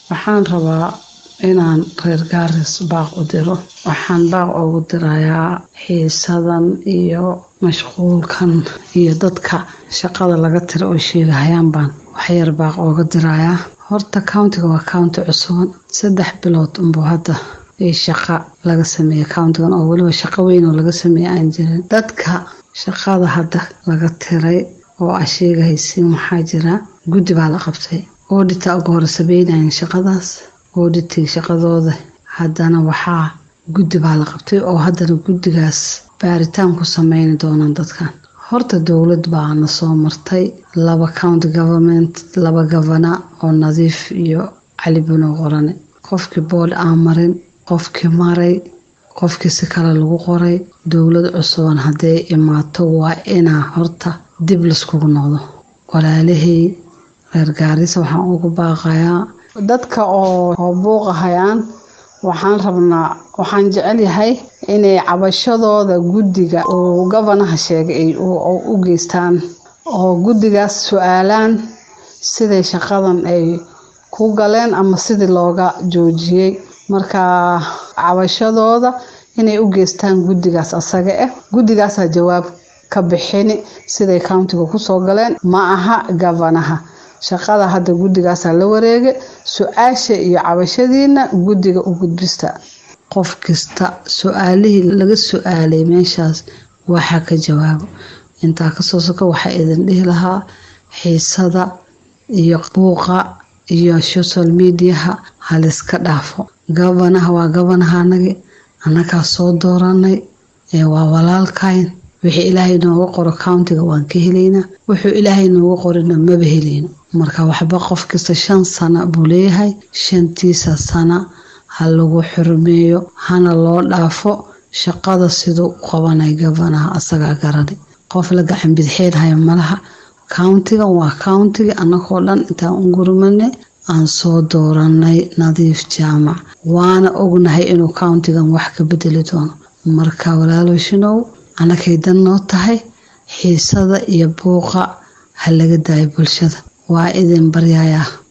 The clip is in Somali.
waxaan rabaa inaan reer gaaris baaq u diro waxaan baaq ugu dirayaa xiisadan iyo mashquulkan iyo dadka shaqada laga tira oo sheegahayaan baan waxyar baaq ooga dirayaa horta countiga waa county cusuban saddex bilood unbuu hadda i shaqa laga sameeyey countigan oo weliba shaqo weyn oo laga sameeyey aan jirin dadka shaqada hadda laga tiray oo a sheegahaysiin waxaa jira guddi baa la qabtay oodhita uga hore sameynayan shaqadaas oodhitii shaqadooda haddana waxaa guddi baa la qabtay oo haddana guddigaas baaritaan ku sameyni doonaan dadkan horta dowlad baa na soo martay laba county government laba gavana oo nadiif iyo cali buno qorane qofkii boodh aan marin qofkii maray qofkii si kale lagu qoray dowlad cusuban hadday imaato waa inaa horta dib laiskugu noqdo walaalahey reer gaarisa waxaan ugu baaqayaa dadka oo buuqahayaan waxaan rabnaa waxaan jecel yahay inay cabashadooda guddiga uu gabanaha sheegay u geystaan oo guddigaas su-aalaan siday shaqadan ay ku galeen ama sidii looga joojiyey marka cabashadooda inay u geystaan guddigaas asaga ah guddigaasaa jawaab ka bixini siday countiga kusoo galeen ma aha gabanaha shaqada hadda guddigaasaa la wareegay su-aasha iyo cabashadiina guddiga u gudbista qof kasta su-aalihii laga su-aalay meeshaas waxaa ka jawaabo intaa kasoo soka waxaa idin dhihi lahaa xiisada iyo buuqa iyo social mediaha haliska dhaafo gabanaha waa gabanahanagi annagaa soo dooranay waa walaalkayn wixii ilaahay nooga qoro countiga waan ka helaynaa wuxuu ilaahay nooga qorina maba helayno marka waxba qof kasta shan sana buu leeyahay shantiisa sana ha lagu xurmeeyo hana loo dhaafo shaqada siduu u qabanay gabanaha asagaa garanay qof la gacan bidxeelhayo malaha countigan waa countiga annagoo dhan intaan u gurmanay aan soo dooranay nadiif jaamac waana ognahay inuu countigan wax ka bedeli doono marka walaaloshinow annakay dan noo tahay xiisada iyo buuqa ha laga daayo bulshada waa idin baryayaa